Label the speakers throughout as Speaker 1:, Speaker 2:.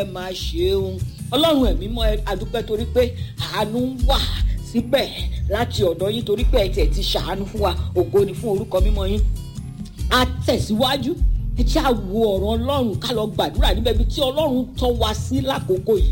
Speaker 1: máa ṣeun ọlọ́run ẹ̀mí mọ́ ẹ adúpẹ́ torí pé àánú ń wà síbẹ̀ láti ọ̀dọ̀ yín torí pé ẹ tiẹ̀ ti ṣàánú fún wa ògo ni fún orúkọ mímọ́ yín a tẹ̀síwájú ẹ jẹ́ àwo ọ̀rọ̀ ọlọ́run ká lọ gbàdúrà níbẹ̀ bí tí ọlọ́run tọ́ wa sí lákòókò yìí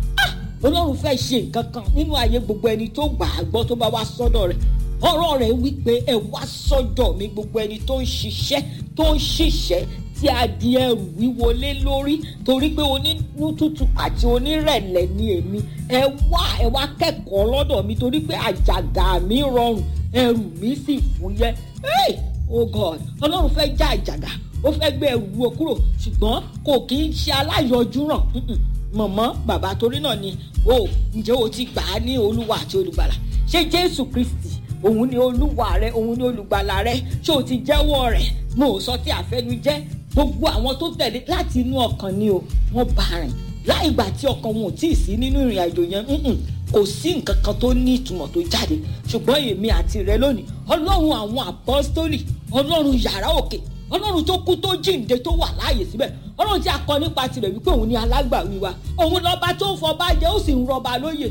Speaker 1: ọlọ́run fẹ́ ṣe nǹkan kan nínú ayé gbogbo ẹni tó gbà á gbọ́ tó bá wá sọ́dọ̀ rẹ̀ ọ̀rọ̀ rẹ̀ wí pé ẹ wá sọ́dọ̀ mi gbogbo ẹni tó ń ṣiṣẹ́ tó ń ṣiṣẹ́ tí a di ẹrù wíwọlé lórí torí pé onínú tútù àti onírẹ̀lẹ̀ ni èmi ẹ wá ẹ wá kẹ́kọ̀ọ́ lọ́dọ̀ mi torí pé àjàgà mi rọrùn ẹrù mi sì fúyẹ́ hey! oh god ọlọ́run fẹ́ já àjàgà ó fẹ́ gbé ẹrù wo kúrò ṣùgbọ́n kò kí ń ṣe aláyọjú ràn mọ̀mọ́ bàbá torí náà ni o ǹjẹ́ o ti gbà á ní olúwa àti olùgbàlà ṣé jésù kristi òun ni olúwa rẹ òun ni olùgbàlà rẹ ṣé o ti jẹ́wọ́ rẹ̀ mo ò sọ tí àfẹnujẹ́ gbogbo àwọn tó tẹ̀lé láti inú ọkàn ni o wọ́n bá rìn láì gbà tí ọkàn wọn ò tí ì sí nínú ìrìn àjò yẹn kò sí nǹkan kan tó ní ìtumọ̀ tó jáde ṣùgbọ́n èmi àti rẹ lónìí ọlọ́run àwọn apọ́stólì ọlọ́run yàrá òkè ọlọ́run tó kú tó jíǹde tó wà láàyè síbẹ̀ ọlọ́run tí a kọ nípa tirẹ̀ wípé òun ni alágbàwí wa òun lọ́ba tó ń fọba jẹ́ ó sì ń rọba lóyè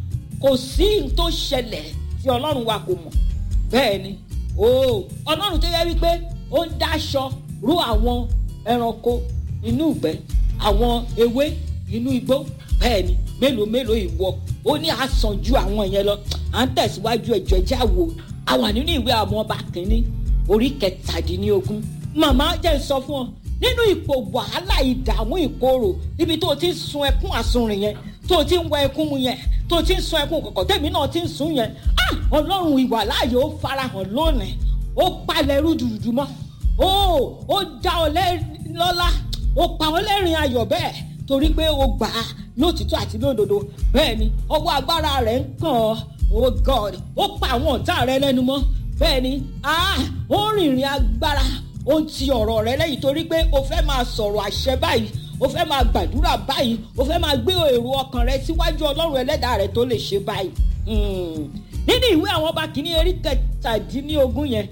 Speaker 1: kò sí n tó ṣẹlẹ̀ tí ọlọ́run wa kò mọ̀ bẹ́ẹ̀ ni ooo ọlọ́run tó yẹ wípé ó ń dáṣọ rú àwọn ẹranko inú ìgbẹ́ àwọn ewé inú igbó bẹ́ẹ̀ ni mélòó mélòó ìwọ ó ní àsàn ju àwọn yẹn lọ à ń tẹ̀síwájú ẹ̀jọ̀ ẹ̀já wo a wà nínú ìwé àwọn ọba kìíní orí kẹtàdínlógún màmá jẹ́ sọ fún ọ nínú ipò wàhálà ìdààmú ìkorò ibi tó o ti ń sun ẹkún àsunrìn yẹn tó o ti ń wọ ẹkún mu yẹn tó o ti ń sun ẹkún kọ̀kọ̀ tèmi náà ti ń sun yẹn ah ọlọ́run ìwà láàyè ó farahàn lónìí ó palẹ̀ rúdurùdu mọ́ ó ó dá ọ lọ́lá ó pa ọ́ lẹ́rìn ayọ̀ bẹ́ẹ̀ torí pé ó gbà á lótìtọ́ àti lódodo bẹ́ẹ̀ ni ọwọ́ agbára rẹ̀ ń kàn ọ́ oh god ó pa àwọn ọ̀tá rẹ lẹ́nu mọ́ bẹ́ẹ̀ ni ah ó rìnrìn agbára ó ti ọ̀rọ̀ rẹ lẹ́yìn torí pé o fẹ́ máa sọ̀rọ̀ àṣẹ báyìí o fẹ́ máa gbàdúrà báyìí o fẹ́ máa gbé èrò ọkàn rẹ síwájú ọlọ́run ẹlẹ́dàá rẹ tó lè ṣe báyìí. nínú ìwé àwọn ọba kìíní erí kẹtàdínlógún yẹn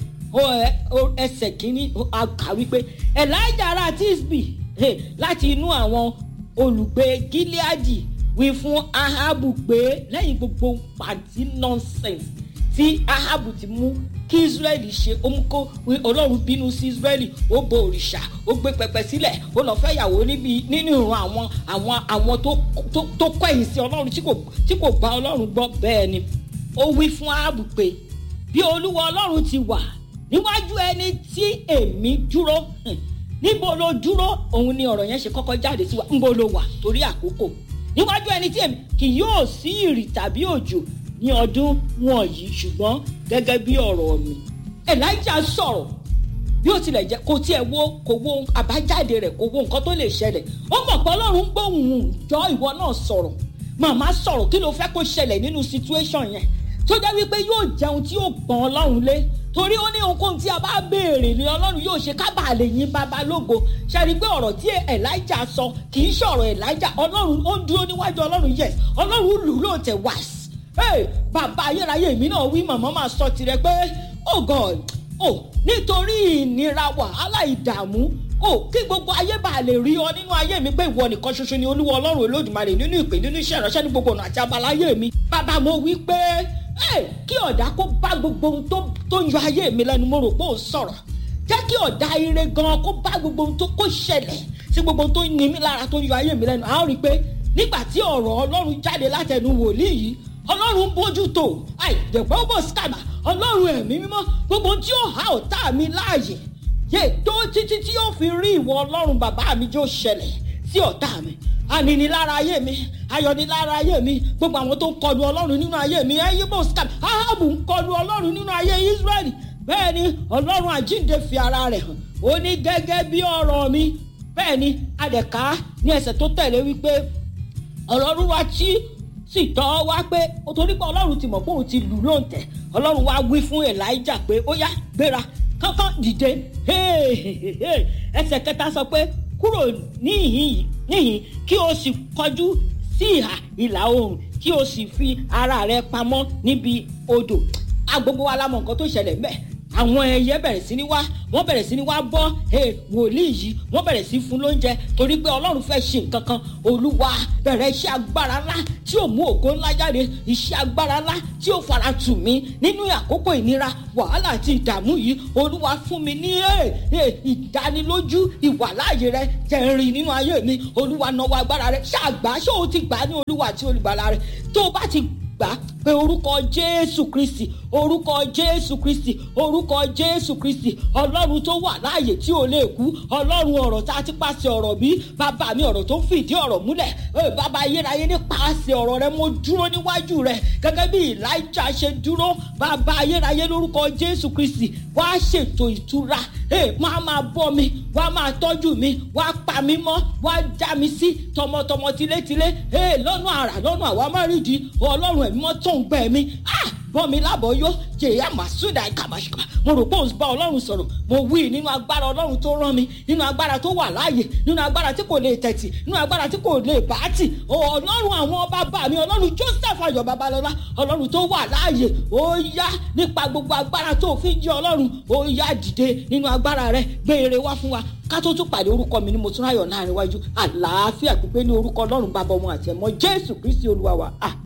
Speaker 1: ẹsẹ̀ kìíní kà wípé elijah ará tisbi láti inú àwọn olùgbé gileadi wí fún ahabu pé lẹ́yìn gbogbo pàǹtí nonsense tí ahabu ti mú kí israẹli ṣe ó mú kó ọlọ́run bínú sí israẹli ó bo òrìṣà ó gbé pẹpẹ sílẹ̀ ó lọ fẹ́ yàwó níbi nínú ìran àwọn àwọn àwọn tó kọ́ ẹ̀yìn sí ọlọ́run tí kò gba ọlọ́run gbọ́ bẹ́ẹ̀ ni ó wí fún ahabu pé bí olúwa ọlọ́run ti wà níwájú ẹni tí èmi dúró níbo ló dúró òun ni ọ̀rọ̀ yẹn ṣe kọ́kọ́ jáde sí wa níbo ló wà torí àkókò níwájú ẹni tí èmi kì yóò sí ìrì tàbí òjò ní ọdún wọ̀nyí ṣùgbọ́n gẹ́gẹ́ bí ọ̀rọ̀ mi elijah sọ̀rọ̀ bí ó tilẹ̀ jẹ́ kò tiẹ̀ wo kò wo àbájáde rẹ̀ kò wo nǹkan tó lè ṣẹlẹ̀ ó mọ̀ pé ọlọ́run gbóhùn jọ ìwọ náà sọ̀rọ̀ màmá sọ̀rọ̀ kí ló fẹ́ kó ṣẹlẹ̀ nínú situation yẹn tó jẹ́ wípé yóò jẹun tí yóò pọ̀n ọlọ́run lé torí ó ní ohunkóhun tí a bá béèrè ni ọlọ́run yóò ṣe kábàá lè yín bàbá lógo ṣe rí i pé ọ̀rọ̀ tí elijah sọ kì í ṣọ̀rọ̀ elijah ọlọ́run ó dúró níwájú ọlọ́run yes ọlọ́run lù lóòótẹ́ wáṣí hey, bàbá ayérayé mi náà wí màmá máa sọ tirẹ̀ pé oh god oh nítorí ìnira wàhálà ìdààmú oh kí gbogbo ayé bá lè rí ọ nínú ayé mi pé ìwọ nìkan ṣoṣo ni olúwa ọlọ́run olódùmarè nínú ìpè nínú iṣẹ́ ìránṣẹ́ ní gbogbo ọ̀nà àti abala ayé mi bàbá mo wí pé kí ọ̀dà kó bá gbogbo ohun tó ń yọ ayé mi lẹ́nu mo rò pé ò sọ̀rọ̀ jẹ́ kí ọ̀dà ire gan kó bá gbogbo ohun tó kó ṣẹlẹ̀ sí gbogbo ohun tó ní mi lára tó ń yọ ayé mi lẹ́nu àwọn rí i pé nígbà tí ọ̀rọ̀ ọlọ́run jáde látẹnu wòlíì yìí ọlọ́run bójú tó àìjẹ̀pẹ́ bò síkàmà ọlọ́run ẹ̀mí mímọ́ gbogbo tí ó há ọ̀tá mi láàyè yé tó títí tí ó fi rí ìwọ ọlọ́run bàbá mi jó ṣẹlẹ̀ sí ọ̀tá mi aninilára ayé mi ayọ̀nilára ayé mi gbogbo àwọn tó ń kọlu ọlọ́run nínú ayé mi ẹ̀yìn bò síkàmà ahabu ń kọlu ọlọ́run nínú ayé israẹli bẹ́ẹ̀ ni ọlọ́run àjíǹde fi ara rẹ̀ hàn ó ní gẹ́gẹ́ bí ọ̀rọ̀ mi bẹ́ẹ̀ ni adẹ̀ká ní ẹsẹ̀ tó tẹ̀lé wípé ọlọ́run wa tí sì tọ́ wá pé torí pé ọlọ́run ti mọ̀ pé òun ti lù lóǹtẹ̀ ọlọ́run wá wí fún elijah pé ó yá gbéra kánkán dìde ẹsẹ̀ kẹta sọ pé kúrò níhìn níhìn kí o sì kọjú sí ìhà ìlà oòrùn kí o sì fi ara rẹ pamọ́ níbi odò agbogbo wa la mọ̀ nǹkan tó ṣẹlẹ̀ mẹ́ àwọn ẹyẹ bẹ̀rẹ̀ sí ní wá wọ́n bẹ̀rẹ̀ sí ní wá bọ́ wòlíì yìí wọ́n bẹ̀rẹ̀ sí fún lóúnjẹ torí pé ọlọ́run fẹ́ ṣe nǹkan kan olúwa bẹ̀rẹ̀ iṣẹ́ agbára ńlá tí ò mú ògo ńlá jáde iṣẹ́ agbára ńlá tí ò fara tù mí nínú àkókò ìnira wàhálà àti ìdààmú yìí olúwa fún mi ní ìdánilójú ìwàláàyè rẹ jẹrin nínú ayé mi olúwa náwó agbára rẹ ṣàgbá ṣé o ti gbà ní olúwa àti olùgbàlà rẹ tó o bá ti gbà pé orúkọ jésù kristi orúkọ jésù kristi orúkọ jésù kristi ọlọ́run tó wà láàyè tí ò lè kú ọlọ́run ọ̀rọ̀ tá a ti pàṣẹ ọ̀rọ̀ bí bàbá mi ọ̀rọ̀ tó fìdí ọ̀rọ̀ múlẹ̀ bàbá ayérayé nípasẹ̀ ọ̀rọ̀ rẹ mo dúró níwájú rẹ gẹ́gẹ́ bí elijah ṣe dúró bàbá ayérayé lórúkọ jésù kristi wá ṣètò ìtura máa máa bọ́ mi wá máa tọ́jú mi wá pa mí mọ́ wá já mi sí tọmọtọmọ tilétilé lọ́nà àrà lọ́nà àwa má rí di ọlọ́run ẹ̀mí mọ́ tó ń gbẹ mi bọ́ mi lábọ̀ yó jèyà màsúdà kàmàṣùkà mo rò pé òun bá ọlọ́run sọ̀rọ̀ mo wí nínú agbára ọlọ́run tó rán mi nínú agbára tó wà láàyè nínú agbára tí kò lè tẹ̀tì nínú agbára tí kò lè bàátì ọlọ́run àwọn bàbá mi ọlọ́run joseph ayọ̀ babalọ́lá ọlọ́run tó wà láàyè ó yá nípa gbogbo agbára tó fi jẹ́ ọlọ́run ó yá dìde nínú agbára rẹ gbé ire wá fún wa ká tó tún pàdé orúkọ mi ní mo tún ráyọ̀ láàrin wájú àlàáfíà pípé ní orúkọ ọlọ́run bàbá ọmọ àti ẹ̀mọ́ jésù kristi olúwa wa.